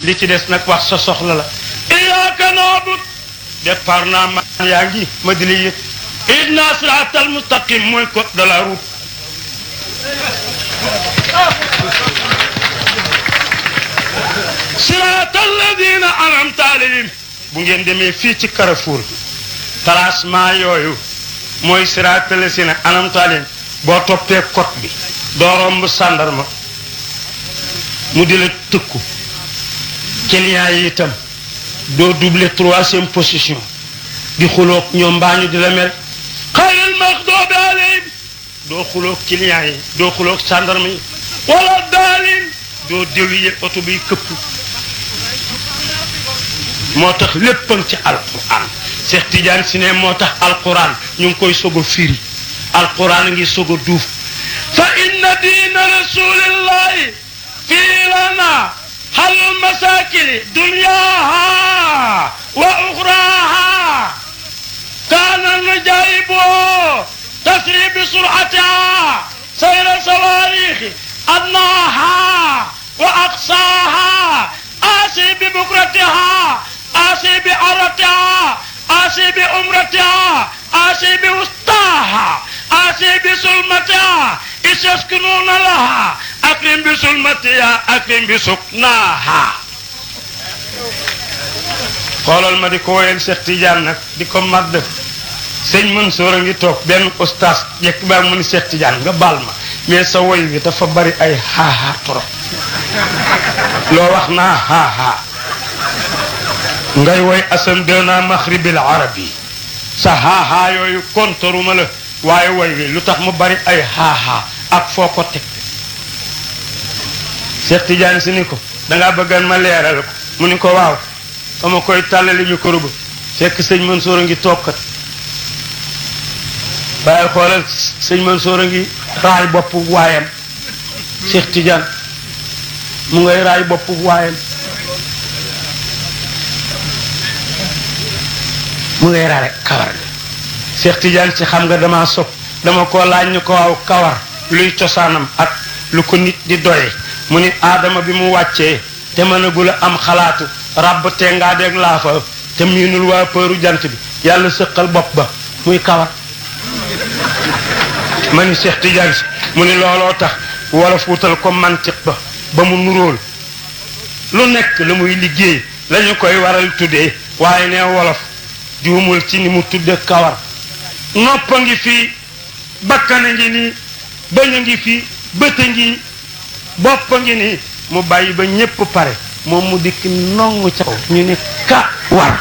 li ci des nag wax sa soxla la iyaaka naabud départ naa ma yaa ngi ma di la yëg idna siraatal mustaqim mooy code de la route siraatal ladina anamta alayhim bu ngeen demee fii ci Carrefour tracement yooyu mooy siraatal ladina anamta alayhim boo toppee code bi doo romb sàndarma mu di la tëkku client yi itam doo doubler troisième position di xuloog ñoom mbaa ñu di la mel xayril maxdoobi alayhim doo xuloog client yi doo xuloog sàndarma yi wala daalin doo déwiye oto biy këpp moo tax léppam ci alquran Cheikh Tidiane si ne moo tax alquran ñu ngi koy soog a firi alquran a ngi soog a duuf fa inna diina rasulillahi fii lana halul masakini dunyaha wa uxraha kaana najaibo tasri bi suratiha sayra sawarixi adnaha wa aqsaha asi bi bukratiha asi bi aratiha asi bi umratiha asi bi wustaha asi bi sulmatiha isaskununa laha akrim bi sulmatiha akrim bi suknaha xoolal ma di ko woyal Cheikh Tidiane nag di ko madd sëñ Mansour a ngi toog benn ustaas yekk baa mu ni Cheikh Tidiane nga baal ma mais sa woy bi dafa bari ay xaaxaa trop loo wax naa xaaxaa ngay woy asam dena maxribil arabi sa xaaxaa yooyu kontaruma la waaye woy wi lu tax mu bari ay xaaxaa ak foo ko teg Cheikh Tidiane si ni ko dangaa bëggan ma leeral ko mu ni ko waaw sama koy tàllali micro ba fekk sëñ Mansour a ngi toogkat bàyyil xoolal sëñ Mansour a ngi raay bopp waayam Cheikh Tidiane mu ngay raay bopp waayam mu ngay raay kawar gi Cheikh Tidiane ci xam nga dama sopp dama ko laaj ñu ko waaw kawar luy cosaanam ak lu ko nit di doye mu ni aadama bi mu wàccee te mënagul a am xalaatu ràbb te ngaa deeg laafa te miinul waa përu jant bi yàlla sëqal bopp ba muy kawar ma ni Cheikh Tidiane si mu ni looloo tax wolof wutal ko mantiq ba ba mu nuróol lu nekk la muy liggéey lañu koy waral tuddee waaye ne wolof juumul ci ni mu tudde kawar noppa ngi fii bakkana ngi nii bañ a ngi fii bëta ngi boppa ngi nii mu bàyyi ba ñépp pare moom mu dikk nongu ca kaw ñu ni ka war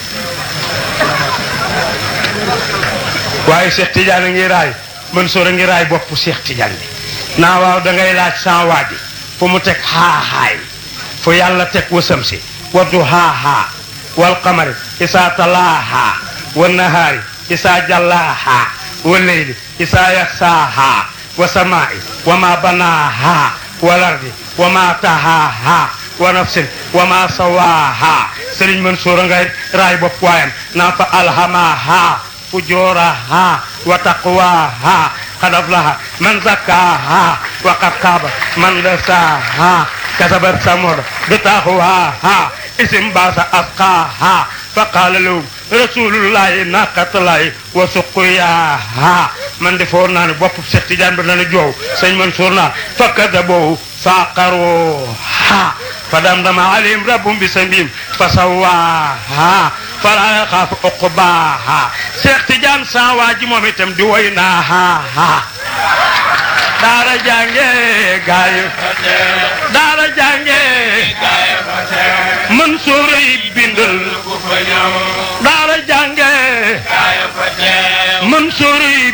waaye Cheikh Tidiane a ngi raay Mansour a ngi raay bopp Cheikh Tidiane bi naa waaw da ngay laaj sans waaji fu mu teg xaaxaay fu yàlla teg wasam si waddu xaaxaa wal qamari isaa talaaha wa nahaari isaa jallaaha wa leyli isaa yaxsaaha wa samaa'i wa ma banaaha wal ardi wa ma tahaaha wa nafsin wa ma sawaaha Sëriñ Mansour a ngay raay bopp waayam naa fa alhamaha fujuraha wa taqwaha qad aflaha man zakkaha wa qad khaba man dasaha kasabat samud bitaqwaha isim basa asqaha fa qala lahum rasulullahi naqatullahi wa suqiyaha man de foor naa ne bopp Cheikh Tidiane ba dana joow sëñ Mansour naa fa kadabu faqaruha فدمدم عليهم ربهم بسبيم فسواها فلا يخاف عقباها Cheikh Tidiane sa waaji moom itam di woy naa ha daara jànge gaay daara jànge Mansour yi bindal daara jànge Mansour yi